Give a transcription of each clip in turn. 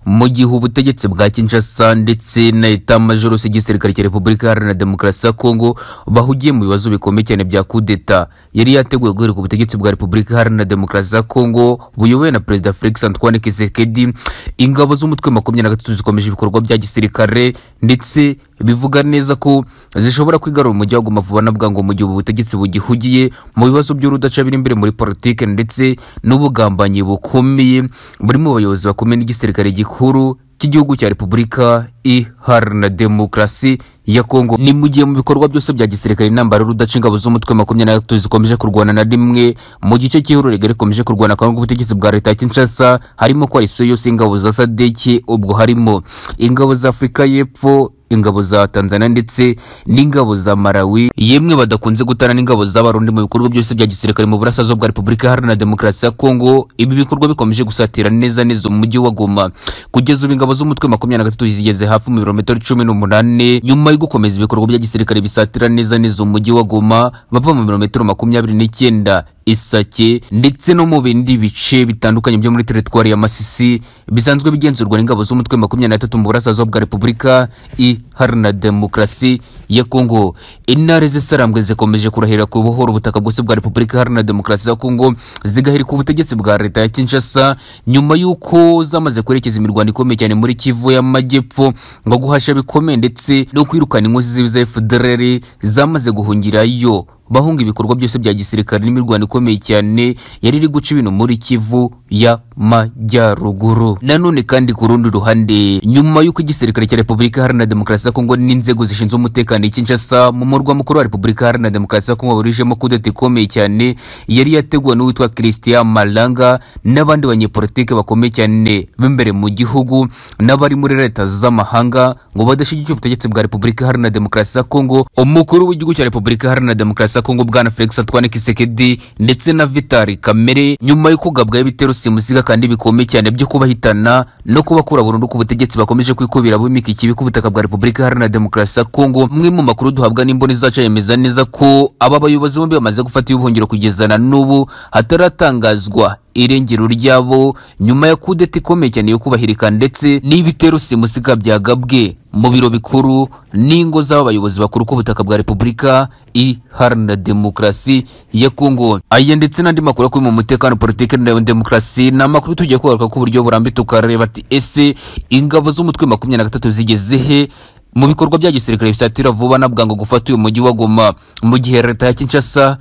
mu gihe ubutegetsi bwa kinshasa ndetse na etamajoro y'igisirikare cya repubulika iharanira demokarasi ya kongo bahugiye mu bibazo bikomeye cyane bya kudeta yari yateguye guhera ku butegetsi bwa repubulika iharanira demokarasi ya kongo buyobowe na perezida felix antoine kisekedi ingabo z'umutwe makumyabiri na gatatu zikomeje ibikorwa bya gisirikare ndetse bivuga neza ko zishobora kwigarura umujyi wa guma vuba na bwangu mu gihe ubu butegetsi bugihugiye mu bibazo by'urudaca biri imbere muri politike ndetse n'ubugambanyi bukomeye buri mu bayobozi bakomeye n'igisirikare gikuru cy'igihugu cya repubulika iharanira demokarasi ya kongo ni mu gihe mu bikorwa byose bya gisirikare intambara y'urudaca ingabo z'umutwe makumyabiri na gatatu zikomeje kurwana na rimwe mu gice cy'ihuriro rigari rikomeje kurwana kandi ubutegetsi bwa leta ya kinshasa harimo ko arisiyo yose y'ingabo za sadeki ubwo harimo ingabo za afurika y'epfo ingabo za tanzania ndetse n'ingabo za malawi yemwe badakunze gutana n'ingabo z'abarundi mu bikorwa byose bya gisirikare mu burasirazuba bwa repubulika iharanira demokarasi ya kongo ibi bikorwa bikomeje gusatira neza neza umujyi wa goma kugeza ubu ingabo z'umutwe makumyabiri na gatatu zigeze hafi mu birometero cumi n'umunani nyuma yo gukomeza ibikorwa bya gisirikare bisatira neza neza umujyi wa goma bava mu birometero makumyabiri n'icyenda isake ndetse no mu bindi bice bitandukanye byo muri teritwari ya masisi bisanzwe bigenzurwa n'ingabo z'umutwe makumyabiri na gatatu mu burasirazuba bwa repubulika iharanira demokarasi ya kongo intare zisarambwe zikomeje kurahira ku buhoro ubutaka bwose bwa repubulika iharanira demokarasi ya kongo zigahirika ubutegetsi bwa leta ya kinshasa nyuma y'uko zamaze kwerekeza imirwano ikomeye cyane muri kivu y'amajyepfo ngo guhasha bikomeye ndetse no kwirukana inkozi zibi za fdrr zamaze guhungirayo bahunga ibikorwa byose bya gisirikare n'imirwano ikomeye cyane yari iri guca ibintu muri kivu ya majyaruguru nanone kandi ku rundi ruhande nyuma y'uko igisirikare cya repubulika iharanira demokarasi ya kongo n'inzego zishinzwe umutekano i kinshasa mu murwa mukuru wa repubulika iharanira demokarasi ya kongo barurijemo kudeta ikomeye cyane yari yateguwe n'uwitwa christian malanga n'abandi banyepolitike bakomeye cyane b'imbere mu gihugu n'abari muri leta z'amahanga ngo badashyigikira ubutegetsi bwa repubulika iharanira demokarasi ya kongo umukuru w'igihugu cya repubulika iharanira demokarasi kongo bwana felix antoine kisekedi ndetse na vitali kamere nyuma yo kugabwaho ibitero simusiga kandi bikomeye cyane byo kubahitana no kubakura burundu ku butegetsi bakomeje kwikubira bimika ikibi ku butaka bwa repubulika iharanira demokarasi ya kongo mwe mu makuru duhabwa n'imboni zacu yemeza neza ko aba bayobozi bombi bamaze gufata ubuhungiro kugeza na n'ubu hataratangazwa irengero ryabo nyuma ya kudeta ikomeye cyane yo kubahirika ndetse n'ibitero simusiga byagabwe mu biro bikuru n'ingo z'abayobozi bakuru ku butaka bwa repubulika iharanira demokarasi ya kongo aya ndetse n'andi makuru akubiye mu mutekano politiki na demokarasi ni amakuru tugiye kugaruka ku buryo burambye tukareba ati ese ingabo z'umutwe makumyabiri na gatatu zigeze he mu bikorwa bya gisirikare bisatira vuba na bwango gufata uyu mujyi wa Goma mu gihe leta ya Kinshasa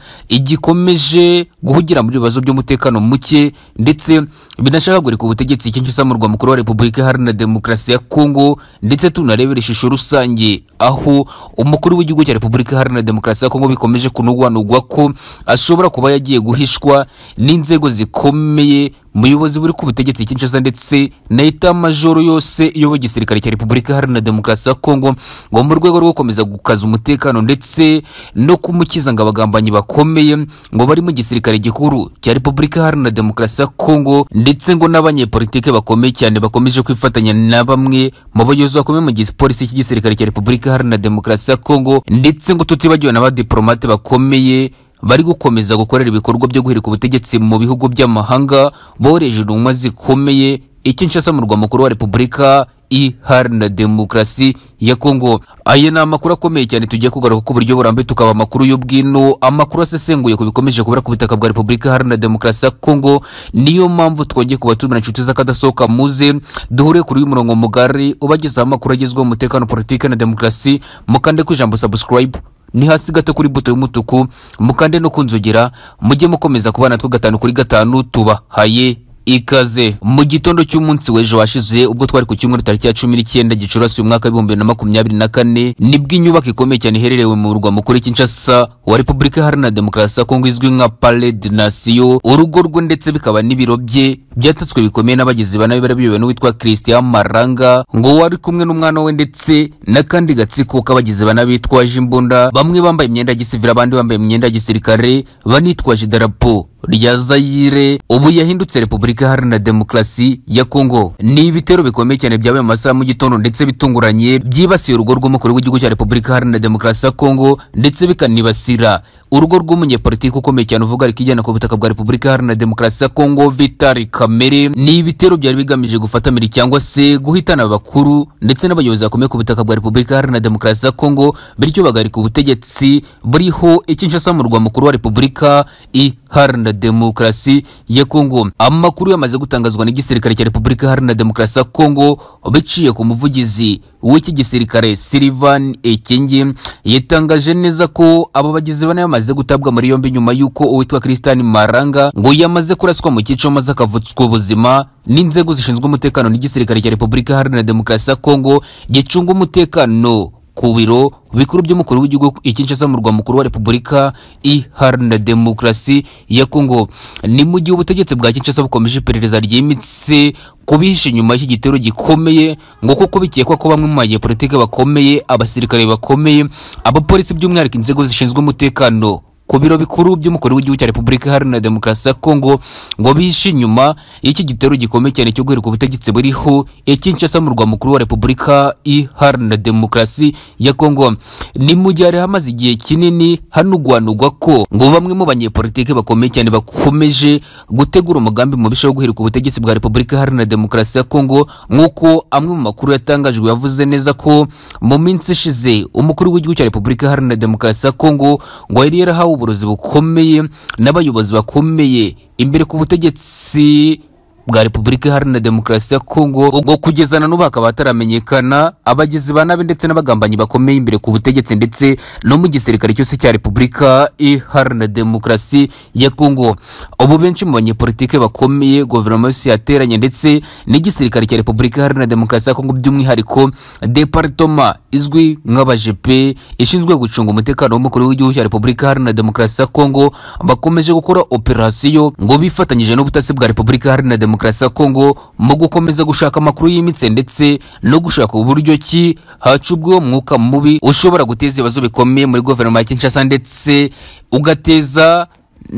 igikomeje guhugira muri bibazo by'umutekano muke ndetse binashaka gurika ubutegetsi Kinshasa mu rwa mukuru wa Repubulika Iharanira Demokarasi ya Kongo ndetse tunarebera ishusho rusange aho umukuru w'igihugu cya Repubulika Iharanira Demokarasi ya Kongo bikomeje kunugwanugwa ko ashobora kuba yagiye guhishwa n'inzego zikomeye muyobozi buri ku butegetsi Kinshasa ndetse na etamajoro yose iyoboye igisirikare cya Repubulika Iharanira Demokarasi ya Kongo ngo mu rwego rwo gukomeza gukaza umutekano ndetse no kumukiza ngo abagambanyi bakomeye ngo bari mu gisirikare gikuru cya Repubulika Iharanira Demokarasi ya Kongo ndetse ngo n'abanyepolitike bakomeye cyane bakomeje kwifatanya na bamwe mu bayobozi bakomeye mu gipolisi cy'igisirikare cya Repubulika Iharanira Demokarasi ya Kongo ndetse ngo tutibagiwe n'abadiplomate bakomeye bari gukomeza gukorera ibikorwa byo guhirika ubutegetsi mu bihugu by'amahanga boreje intumwa zikomeye ikinshasa mu rwa mukuru wa repubulika iharanira demokarasi ya kongo aya ni amakuru akomeye cyane tugiye kugaruka ku buryo burambuye tukaba amakuru y'ubwino amakuru asesenguye ku bikomeje kubura ku butaka bwa repubulika iharanira demokarasi ya kongo niyo mpamvu twongeye kuba tumira inshuti z'akadasohoka muze duhure kuri uyu murongo mugari ubagezaho amakuru agezweho umutekano politiki na demokarasi mukande ku ijambo subscribe ni hasi gato kuri buto y'umutuku mukande no kunzogera mujye mukomeza kubana natwe gatanu kuri gatanu tubahaye ikaze mu gitondo cy'umunsi w'ejo washize ubwo twari ku cyumweru tariki ya cumi n'icyenda gicurasi umwaka w'ibihumbi bibiri na makumyabiri na kane nibwo inyubako ikomeye cyane ihererewe mu murwa mukuru kinshasa wa repubulika iharanira demokarasi ya kongo izwi nka pale de nasiyo urugo rwe ndetse bikaba n'ibiro bye byatatswe bikomeye n'abagizi ba nabi bari biyobowe n'uwitwa christian maranga ngo wari kumwe n'umwana we ndetse n'akandi gatsiko k'abagizi ba nabi bitwaje imbunda bamwe bambaye imyenda ya gisivili abandi bambaye imyenda ya gisirikare banitwaje idarapo rya zayire ubu yahindutse repubulika iharanira demokarasi ya kongo ni ibitero bikomeye cyane byabaye mu masaha mu gitondo ndetse bitunguranye byibasiye urugo rw'umukuru w'igihugu cya repubulika iharanira demokarasi ya kongo ndetse bikanibasira urugo rw'umunyepolitiki ukomeye cyane uvuga rikijyana ku butaka bwa repubulika iharanira demokarasi ya kongo vitali kamere ni ibitero byari bigamije gufatamira cyangwa se guhitana abakuru ndetse n'abayobozi bakomeye ku butaka bwa repubulika iharanira demokarasi ya kongo bityo bagarika ubutegetsi buriho ikinshasa mu murwa mukuru wa repubulika iharanira demokarasi ya kongo amakuru yamaze gutangazwa n'igisirikare cya repubulika iharanira demokarasi ya kongo biciye ku muvugizi w'iki gisirikare silivan ekenge yatangaje neza ko aba bagizi bane bamaze gutabwa muri yombi nyuma y'uko uwitwa christian maranga ngo yamaze kuraswa mu cyiciro maze akavutswa ubuzima n'inzego zishinzwe umutekano n'igisirikare cya repubulika iharanira demokarasi ya kongo gicunga umutekano ku biro bikuru by'umukuru w'igihugu i Kinshasa mu murwa mukuru wa Repubulika iharanira demokarasi ya Kongo ni mu gihe ubutegetsi bwa Kinshasa bukomeje iperereza ryimitse kubihisha inyuma y'iki gitero gikomeye ngo kuko bikekwa ko bamwe mu banyepolitike bakomeye abasirikare bakomeye abapolisi by'umwihariko inzego zishinzwe umutekano ku biro bikuru by'umukuru w'igihugu cya Repubulika Iharanira Demokarasi ya Kongo ngo bihishe inyuma y'iki gitero gikomeye cyane cyo guheruka ubutegetsi buriho i Kinshasa mu murwa mukuru wa Repubulika Iharanira Demokarasi ya Kongo ni mu gihe hari hamaze igihe kinini hanugwanugwa ko ngo bamwe mu banyepolitike bakomeye cyane bakomeje gutegura umugambi mubisha wo guheruka ubutegetsi bwa Repubulika Iharanira Demokarasi ya Kongo nk'uko amwe mu makuru yatangajwe yavuze neza ko mu minsi ishize umukuru w'igihugu cya Repubulika Iharanira Demokarasi ya Kongo ngo yari yarahawe uburozi bukomeye n'abayobozi bakomeye imbere ku butegetsi bwa repubulika iharanira demokarasi ya kongo ubwo kugeza na n'ubu hakaba hataramenyekana abagizi ba nabi ndetse n'abagambanyi bakomeye imbere ku butegetsi ndetse no mu gisirikare cyose cya repubulika iharanira demokarasi ya kongo ubu benshi mu banyepolitike bakomeye guverinoma yose yateranye ndetse n'igisirikare cya repubulika iharanira demokarasi ya kongo by'umwihariko departoma izwi nk'abajepe ishinzwe gucunga umutekano w'umukuru w'igihugu cya repubulika iharanira demokarasi ya kongo bakomeje gukora operasiyo ngo bifatanyije n'ubutasi bwa repubulika iharanira demokarasi demokarasi ya kongo mu gukomeza gushaka amakuru yimitse ndetse no gushaka uburyo ki hacubweho umwuka mubi ushobora guteza ibibazo bikomeye muri guverinoma ya kinshasa ndetse ugateza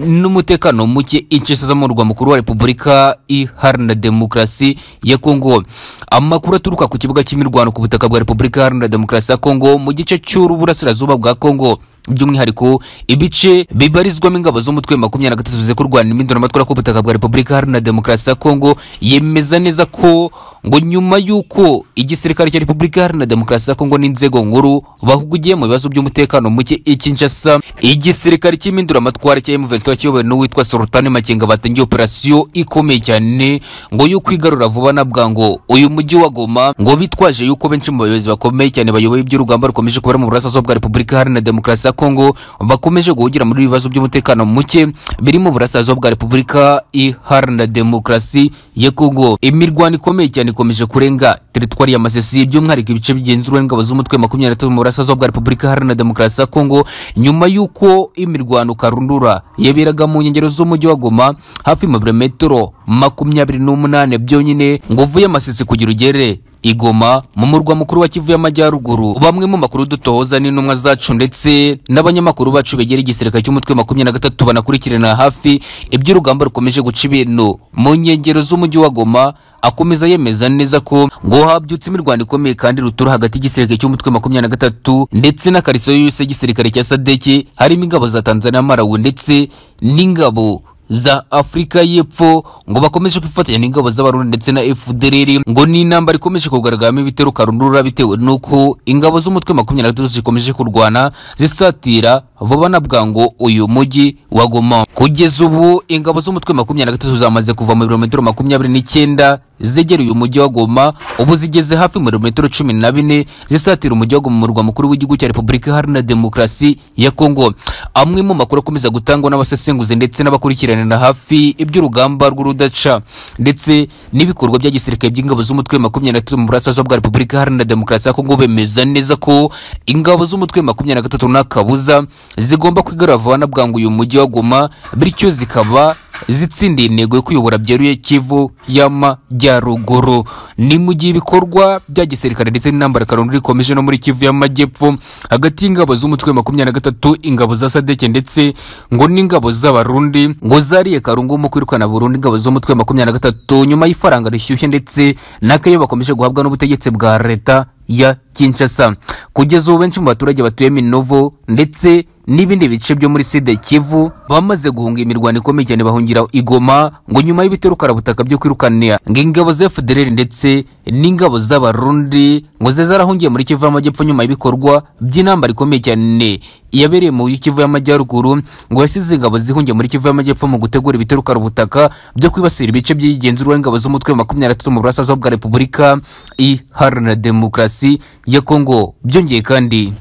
n'umutekano muke inshesa zo mu murwa mukuru wa repubulika iharanira demokarasi ya kongo amakuru aturuka ku kibuga cy'imirwano ku butaka bwa repubulika iharanira demokarasi ya kongo mu gice cy'uburasirazuba bwa kongo by'umwihariko ibice bibarizwamo ingabo z'umutwe makumyabiri na gatatu zize kurwana impinduramatwara ku butaka bwa repubulika iharanira demokarasi ya kongo yemeza neza ko ngo nyuma y'uko igisirikare cya repubulika iharanira demokarasi ya kongo n'inzego nkuru bahugugiye mu bibazo by'umutekano muke i kinshasa igisirikare cy'impinduramatwara cya m23 kiyobowe n'uwitwa sultani makenga batangiye operasiyo ikomeye cyane ngo yo kwigarura vuba na bwango uyu mujyi wa goma ngo bitwaje yuko benshi mu bayobozi bakomeye cyane bayoboye iby'urugamba rukomeje kubera mu burasirazuba bwa repubulika iharanira demokarasi Kongo bakomeje guhugira muri ibibazo by'umutekano muke biri mu burasirazuba bwa Repubulika Iharanira Demokarasi ya Kongo imirwano ikomeye cyane ikomeje kurenga teritwari ya Masisi by'umwihariko ibice bigenzurwa n'ingabo z'umutwe makumyabiri na tatu mu burasirazuba bwa Repubulika Iharanira Demokarasi ya Kongo nyuma y'uko imirwano karundura yaberaga mu nkengero z'umujyi wa Goma hafi mu birometero makumyabiri n'umunane byonyine ngo uvuye Masisi kugira ugere igoma mu murwa mukuru wa kivu y'amajyaruguru bamwe mu makuru dutohoza n'intumwa zacu ndetse n'abanyamakuru bacu begera igisirikare cy'umutwe makumyabiri na gatatu banakurikirana hafi iby'urugamba rukomeje guca ibintu mu nkengero z'umujyi wa goma akomeza yemeza neza ko ngo habyutse imirwano ikomeye kandi rutura hagati y'igisirikare cy'umutwe makumyabiri na gatatu ndetse n'akariso yose y'igisirikare cya sadeki harimo ingabo za tanzania marawi ndetse n'ingabo za Afurika y'Epfo ngo bakomeje kwifatanya n'ingabo z'abarundi ndetse na FDLR ngo ni intambara ikomeje kugaragaramo ibitero karundura bitewe n'uko ingabo z'umutwe makumyabiri na gatatu zikomeje kurwana zisatira vuba na bwango uyu mujyi wa Goma kugeza ubu ingabo z'umutwe makumyabiri na gatatu zamaze kuva mu birometero makumyabiri n'icyenda zegera uyu mujyi wa Goma ubu zigeze hafi mu birometero cumi na bine zisatira umujyi wa Goma mu murwa mukuru w'igihugu cya Repubulika Iharanira Demokarasi ya Kongo amwe mu makuru akomeza gutangwa n'abasesenguzi ndetse n'abakurikiranira hafi iby'urugamba rw'urudaca ndetse n'ibikorwa bya gisirikare by'ingabo z'umutwe makumyabiri na gatatu mu burasirazuba bwa Repubulika Iharanira Demokarasi ya Kongo bemeza neza ko ingabo z'umutwe makumyabiri na gatatu nta kabuza zigomba kwigarava na bwangu uyu mujyi wa Goma bityo zikaba zitsindiye intego yo kuyobora byeruye Kivu y'amajyaruguru ni mu gihe ibikorwa bya gisirikare ndetse n'intambara karundura ikomeje no muri Kivu y'amajyepfo hagati y'ingabo z'umutwe makumyabiri na gatatu ingabo za Sadeke ndetse ngo n'ingabo z'abarundi ngo zariye karungu mu kwirukana burundu ingabo z'umutwe makumyabiri na gatatu nyuma y'ifaranga rishyushye ndetse n'akayo bakomeje guhabwa n'ubutegetsi bwa leta ya Kinshasa kugeza ubu benshi mu baturage batuye Minovo ndetse n'ibindi bice byo muri side kivu bamaze guhunga imirwano ikomeye cyane bahungira i Goma ngo nyuma y'ibitero karabutaka byo kwirukanira ngo ingabo za federali ndetse n'ingabo z'abarundi ngo ze zarahungiye muri kivu y'amajyepfo nyuma y'ibikorwa by'intambara ikomeye cyane yabereye muri kivu y'amajyaruguru ngo yasize ingabo zihungiye muri kivu y'amajyepfo mu gutegura ibitero karabutaka byo kwibasira ibice by'igenzura ingabo z'umutwe wa makumyabiri na gatatu mu burasirazuba bwa repubulika iharanira demokarasi ya kongo byongeye kandi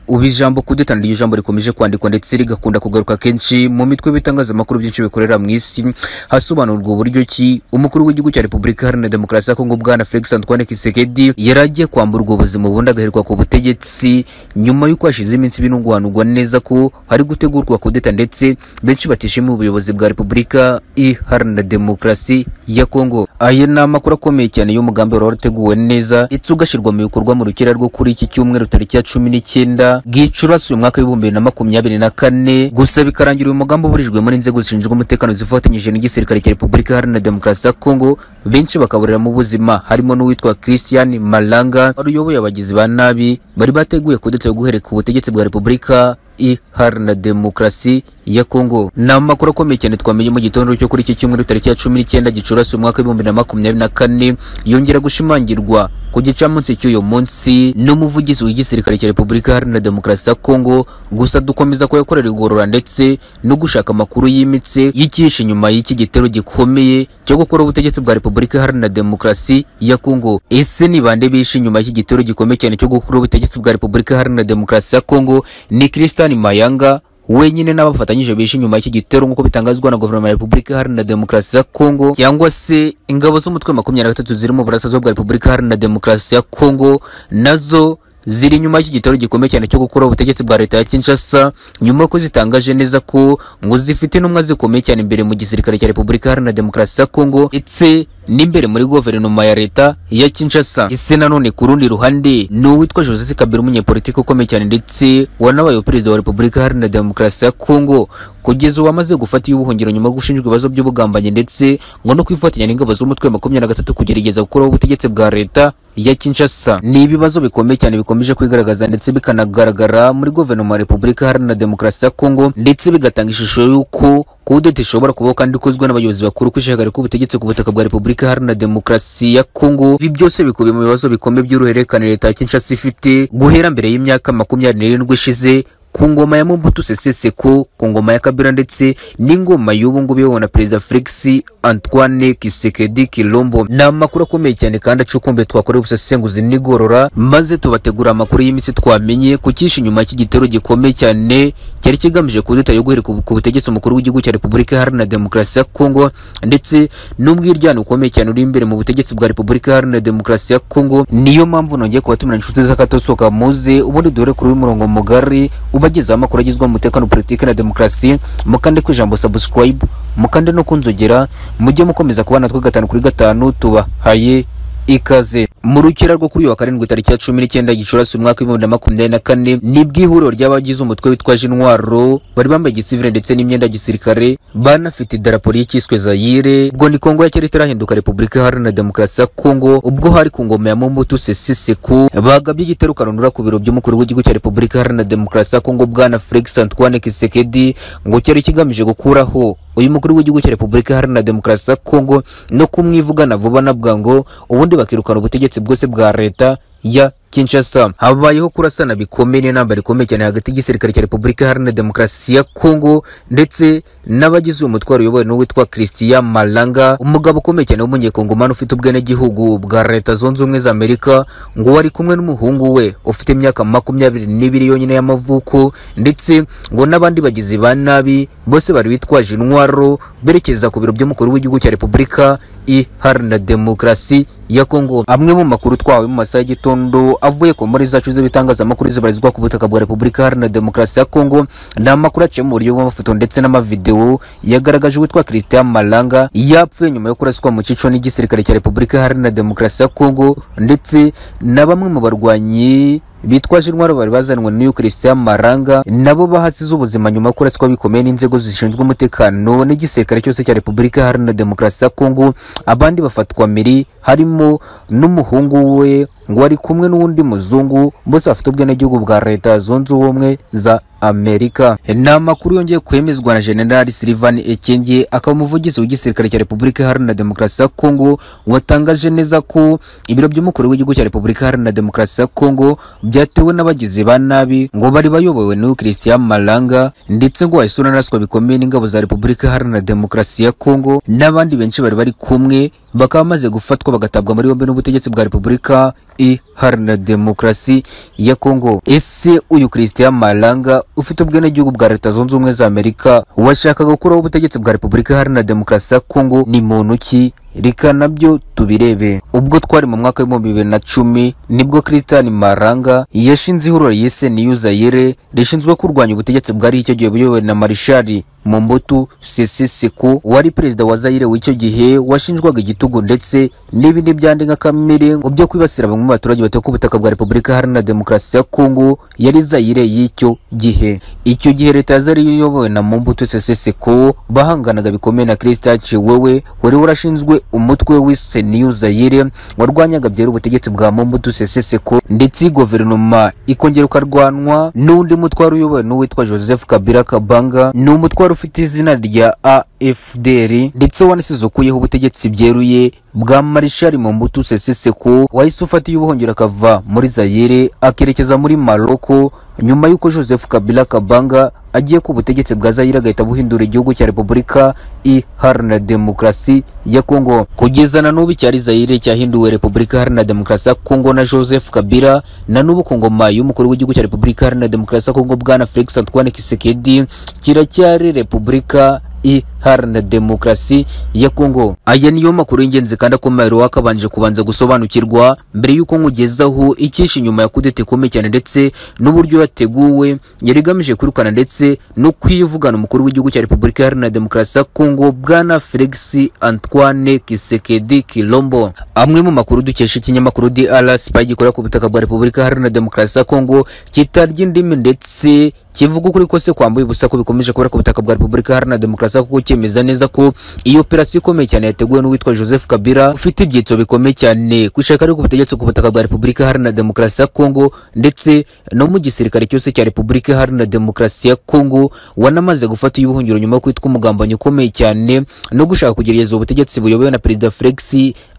ubu ijambo kudeta niryo jambo rikomeje kwandikwa ndetse rigakunda kugaruka kenshi mu mitwe y'ibitangazamakuru byinshi bikorera mu isi hasobanurwa uburyo ki umukuru w'igihugu cya repubulika iharanira demokarasi ya kongo bwana felix antoine kisekedi yari agiye kwamburwa ubuzima ubundi agaherwa ku butegetsi nyuma y'uko hashize iminsi binunguhanurwa neza ko hari gutegurwa kudeta ndetse benshi batishimiye ubuyobozi bwa repubulika iharanira demokarasi ya kongo aya ni amakuru akomeye cyane y'umugambi wari warateguwe neza ndetse ugashyirwa mu bikorwa mu rukera rwo kuri iki cyumweru tariki ya cumi n'icyenda gicurasi uyu mwaka w'ibihumbi bibiri na makumyabiri na kane gusa bikarangira uyu mugambi uburijwe muri inzego zishinzwe umutekano zifatanyije n'igisirikare cya repubulika iharanira demokarasi ya kongo benshi bakaburira mu buzima harimo n'uwitwa christian malanga wari uyoboye abagizi ba nabi bari bateguye kudeta yo guhereka ubutegetsi bwa repubulika iharanira demokarasi ya kongo ni amakuru akomeye cyane twamenye mu gitondo cyo kuri iki cyumweru tariki ya cumi n'icyenda gicurasi umwaka w'ibihumbi bibiri na makumyabiri na kane yongera gushimangirwa ku gicamunsi cy'uyu munsi n'umuvugizi w'igisirikare cya repubulika iharanira demokarasi ya kongo gusa dukomeza kuyakorera igorora ndetse no gushaka amakuru yimitse y'ikihishe nyuma y'iki gitero gikomeye cyo gukora ubutegetsi bwa repubulika iharanira demokarasi ya kongo ese ni bande bishe nyuma y'iki gitero gikomeye cyane cyo gukora ubutegetsi bwa repubulika iharanira demokarasi ya kongo ni christian Hassan Mayanga wenyine n'abafatanyije bishe nyuma y'iki gitero nk'uko bitangazwa na guverinoma ya Repubulika Iharanira Demokarasi ya Kongo cyangwa se ingabo z'umutwe makumyabiri na gatatu ziri mu burasirazuba bwa Repubulika Iharanira Demokarasi ya Kongo nazo ziri nyuma y'iki gitero gikomeye cyane cyo gukora ubutegetsi bwa leta ya Kinshasa nyuma ko zitangaje neza ko ngo zifite intumwa zikomeye cyane imbere mu gisirikare cya Repubulika Iharanira Demokarasi ya Kongo ndetse n'imbere muri guverinoma ya leta ya Kinshasa. Ese nanone ku rundi ruhande ni uwitwa Joseph Kabila umunyepolitiki ukomeye cyane ndetse wanabaye perezida wa Repubulika Iharanira Demokarasi ya Kongo kugeza ubu amaze gufata ubuhungiro nyuma yo gushinjwa ibibazo by'ubugambanyi ndetse ngo no kwifatanya n'ingabo z'umutwe wa makumyabiri na gatatu kugerageza gukuraho ubutegetsi bwa leta ya Kinshasa. Ni ibibazo bikomeye cyane bikomeje kwigaragaza ndetse bikanagaragara muri guverinoma ya Repubulika Iharanira Demokarasi ya Kongo ndetse bigatanga ishusho y'uko kudeta ishobora kubaho kandi ikozwe n'abayobozi bakuru kwishakira k'ubutegetsi ku butaka bwa Repubulika Repubulika Iharanira Demokarasi ya Kongo. Ibi byose bikubiye mu bibazo bikomeye by'uruhererekane leta ya Kinshasa ifite guhera mbere y'imyaka makumyabiri n'irindwi ishize ku ngoma ya Mobutu Sese Seko, ku ngoma ya Kabila ndetse n'ingoma y'ubu ngubu iyobowe na Perezida Felix Antoine Tshisekedi Tshilombo. Ni amakuru akomeye cyane kandi acukumbuye twakorera ubusesenguzi n'igorora, maze tubategura amakuru y'iminsi twamenye ku cyishe nyuma cy'igitero gikomeye cyane cyari kigamije kudeta yo guhereka ku butegetsi umukuru w'igihugu cya Repubulika Iharanira Demokarasi ya Kongo ndetse n'ubwiryane ukomeye cyane uri imbere mu butegetsi bwa Repubulika Iharanira Demokarasi ya Kongo. Niyo mpamvu nongeye kubatumira inshuti z'akatosoka muze ubundi duhere kuri uyu murongo mugari ubagezaho amakuru agizwe mu mutekano politiki na demokarasi mukande ku ijambo subscribe mukande no kunzogera mujye mukomeza kubana natwe gatanu kuri gatanu tubahaye ikaze mu rukira rwo kuri uyu wa karindwi tariki ya cumi n'icyenda gicurasi umwaka w'ibihumbi bibiri na makumyabiri na kane nibwo ihuriro ry'abagize umutwe witwaje intwaro bari bambaye igisivire ndetse n'imyenda ya gisirikare banafite idarapo ry'icyiswe zayire ubwo ni kongo ya kera itarahinduka repubulika iharanira demokarasi ya kongo ubwo hari ku ngoma ya mobutu sese seko bagabye igitero karundura ku biro by'umukuru w'igihugu cya repubulika iharanira demokarasi ya kongo bwana felix antoine kisekedi ngo cyari kigamije gukuraho uyu mukuru w'igihugu cya repubulika iharanira demokarasi ya kongo no kumwivugana vuba na bwangu ubundi bakirukana ubutegetsi bwose bwa leta ya Kinshasa habayeho kurasana bikomeye n'intambara ikomeye cyane hagati y'igisirikare cya Repubulika Iharanira Demokarasi ya Kongo ndetse n'abagize uyu mutwaro uyobowe n'uwitwa Christian Malanga umugabo ukomeye cyane w'umunyekongomani ufite ubwenegihugu bwa Leta Zunze Ubumwe za Amerika ngo wari kumwe n'umuhungu we ufite imyaka makumyabiri n'ibiri yonyine y'amavuko ndetse ngo n'abandi bagizi ba nabi bose bari bitwaje intwaro berekeza ku biro by'umukuru w'igihugu cya Repubulika Iharanira Demokarasi ya Kongo amwe mu makuru twahawe mu masaha y'igitondo avuye ku muri zacu z'ibitangazamakuru zibarizwa ku butaka bwa Repubulika Iharanira Demokarasi ya Kongo ni amakuru aciye mu buryo bw'amafoto ndetse n'amavideo yagaragaje uwitwa Christian Malanga yapfuye nyuma yo kuraswa mu cico n'igisirikare cya Repubulika Iharanira Demokarasi ya Kongo ndetse na bamwe mu barwanyi bitwaje intwaro bari bazanwe n'uyu Christian Maranga nabo bahasize ubuzima nyuma yo kuraswa bikomeye n'inzego zishinzwe umutekano n'igisirikare cyose cya Repubulika Iharanira Demokarasi ya Kongo abandi bafatwa miri harimo n'umuhungu we ngo ari kumwe n'undi muzungu bose bafite ubwenegihugu bwa leta zunze ubumwe za amerika ni amakuru yongeye kwemezwa na generali silivan ekenge akaba umuvugizi w'igisirikare cya repubulika iharanira demokarasi ya kongo watangaje neza ko ibiro by'umukuru w'igihugu cya repubulika iharanira demokarasi ya kongo byatewe n'abagizi ba nabi ngo bari bayobowe n'uyu christian malanga ndetse ngo wahise uranaswa bikomeye n'ingabo za repubulika iharanira demokarasi ya kongo n'abandi benshi bari bari kumwe bakaba bamaze gufatwa bagatabwa muri yombi n'ubutegetsi bwa repubulika iharanira demokarasi ya kongo ese uyu christian malanga ufite ubwenegihugu bwa leta zunze ubumwe za amerika washakaga gukuraho ubutegetsi bwa repubulika iharanira demokarasi ya kongo ni muntu ki reka nabyo tubirebe ubwo twari mu mwaka w'ibihumbi bibiri na cumi nibwo christian maranga yashinze ihuriro yise niyu zayire rishinzwe kurwanya ubutegetsi bwari icyo gihe buyobowe na marishari Mobutu Sese Seko wari perezida wa Zaire w'icyo gihe washinjwaga igitugu ndetse n'ibindi byandi nka kamere byo kwibasira bamwe mu baturage batuye ku butaka bwa Repubulika Iharanira Demokarasi ya Kongo yari Zaire y'icyo gihe icyo gihe leta ya Zaire iyobowe na Mobutu Sese Seko bahanganaga bikomeye na Christian Chiwewe wari warashinzwe umutwe w'ise New Zaire warwanyaga byera ubutegetsi bwa Mobutu Sese Seko ndetse guverinoma ikongera ukarwanwa n'undi mutwe wari uyobowe n'uwitwa Joseph Kabila Kabanga ni umutwaro ufite izina rya AFDR ndetse wanasize ukuyeho ubutegetsi byeruye bwa Marshal Mobutu Sese Seko wahise ufatiye ubuhungiro akava muri Zaire akerekeza muri Morocco nyuma y'uko Joseph Kabila Kabanga agiye ku butegetsi bwa Zaire agahita buhindura igihugu cya Repubulika Iharanira Demokarasi ya Kongo kugeza na n'ubu cyari Zaire cyahinduwe Repubulika Iharanira Demokarasi ya Kongo na Joseph Kabila na n'ubu Kongoma y'umukuru w'igihugu cya Repubulika Iharanira Demokarasi ya Kongo bwana Felix Antoine Tshisekedi kiracyari Repubulika iharanira demokarasi ya Kongo. Aya niyo makuru y'ingenzi kandi akomeye wakabanje kubanza gusobanukirwa mbere y'uko nkugezaho icyishe inyuma ya kudeta ikomeye cyane ndetse n'uburyo yateguwe yari igamije kwirukana ndetse no kwivugana umukuru w'igihugu cya Repubulika Iharanira Demokarasi ya Kongo bwana Felix Antoine Kisekedi Kilombo. Amwe mu makuru dukesha ikinyamakuru DR Spy gikorera ku butaka bwa Repubulika Iharanira Demokarasi ya Kongo kitarya indimi ndetse kivuga ukuri kose kwambaye ubusa ko bikomeje kubera ku butaka bwa Repubulika Iharanira Demokarasi Kinshasa kuko cyemeza neza ko iyi operasiyo ikomeye cyane yateguwe n'uwitwa Joseph Kabila ufite ibyitso bikomeye cyane ku ishaka ryo ku butegetsi ku butaka bwa Repubulika Iharanira Demokarasi ya Kongo ndetse no mu gisirikare cyose cya Repubulika Iharanira Demokarasi ya Kongo wanamaze gufata ubuhungiro nyuma yo kwitwa umugambanyi ukomeye cyane no gushaka kugerageza ubutegetsi buyobowe na Perezida Felix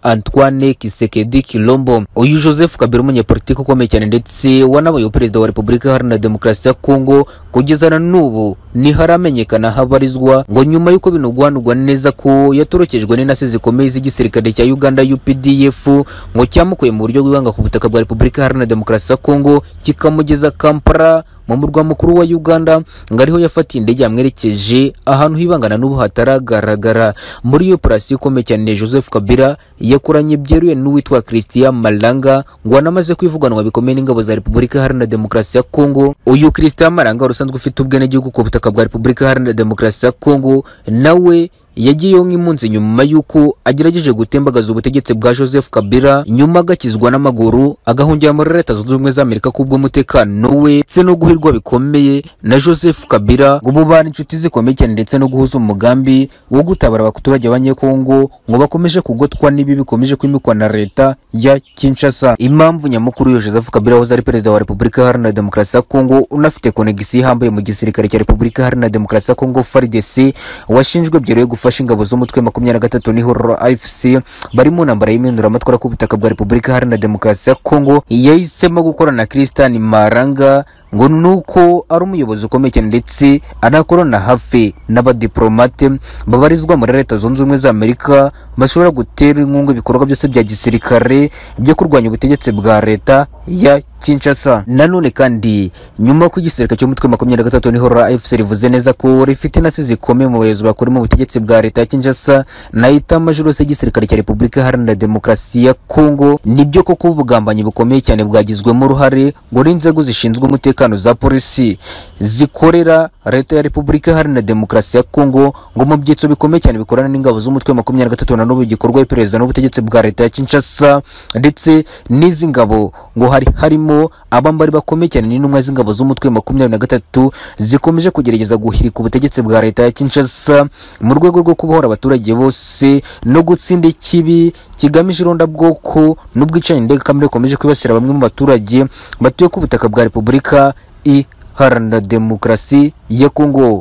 Antoine Kisekedi Kilombo. Uyu Joseph Kabila umunyepolitiki ukomeye cyane ndetse wanabaye perezida wa Repubulika Iharanira Demokarasi ya Kongo kugeza na n'ubu ntiharamenyekana habarizwa ngo nyuma y'uko binugwanugwa neza ko yatorokejwe n'intasi zikomeye z'igisirikare cya Uganda UPDF ngo cyamukuye mu buryo bw'ibanga ku butaka bwa Repubulika Iharanira Demokarasi ya Kongo kikamugeza Kampala mu murwa mukuru wa Uganda ngo ariho yafatiye indege yamwerekeje ahantu hibangana n'ubu hataragaragara muri iyo operasiyo ikomeye cyane Joseph Kabila yakoranye byeruye n'uwitwa Christian Malanga ngo anamaze kwivuganwa bikomeye n'ingabo za Repubulika Iharanira Demokarasi ya Kongo uyu Christian Malanga usanzwe ufite ubwenegihugu ku butaka bwa Repubulika Iharanira Demokarasi ya Kongo nawe yagiyeho nk'impunzi nyuma y'uko agerageje gutembagaza ubutegetsi bwa Joseph Kabila nyuma agakizwa n'amaguru agahungira muri leta zunze ubumwe za Amerika kubw'umutekano we ndetse no guhirwa bikomeye na Joseph Kabila ngo bubana inshuti zikomeye cyane ndetse no guhuza umugambi wo gutabara abaturage b'abanyekongo ngo bakomeje kugotwa n'ibi bikomeje kwimikwa na leta ya Kinshasa impamvu nyamukuru yo Joseph Kabila wahoze ari perezida wa Repubulika Iharanira Demokarasi ya Kongo unafite konegisi ihambaye mu gisirikare cya Repubulika Iharanira Demokarasi ya Kongo FARDC washinjwe byeruye gufasha ingabo z'umutwe makumyabiri na gatatu n'ihuriro AFC bari mu ntambara y'impinduramatwara ku butaka bwa Repubulika Iharanira Demokarasi ya Kongo yahisemo gukorana na Christian Maranga ngo nuko ari umuyobozi ukomeye cyane ndetse anakorana hafi n'abadiplomate babarizwa muri leta zunze ubumwe za Amerika bashobora gutera inkunga ibikorwa byose bya gisirikare byo kurwanya ubutegetsi bwa leta ya Kinshasa. Nanone kandi nyuma ko igisirikare cy'umutwe makumyabiri na gatatu n'ihorora AFC rivuze neza ko rifite intasi zikomeye mu bayobozi bakora mu butegetsi bwa leta ya Kinshasa na itama jurose y'igisirikare cya Repubulika Iharanira Demokarasi ya Kongo nibyo koko ubugambanyi bukomeye cyane bwagizwemo uruhare ngo n'inzego zishinzwe umutekano za polisi zikorera leta ya Repubulika Iharanira Demokarasi ya Kongo ngo mu byitso bikomeye cyane bikorana n'ingabo z'umutwe makumyabiri na gatatu na n'ubu gikorwa iperereza n'ubutegetsi bwa leta ya Kinshasa ndetse n'izi ngabo ngo hari harimo harimo abambari bakomeye cyane n'intumwa z'ingabo z'umutwe makumyabiri na gatatu zikomeje kugerageza guhirika ubutegetsi bwa leta ya Kinshasa mu rwego rwo kubohora abaturage bose no gutsinda ikibi kigamije irondabwoko n'ubwicanyi ndengakamere bukomeje kwibasira bamwe mu baturage batuye ku butaka bwa Repubulika i haranira demokarasi ya kongo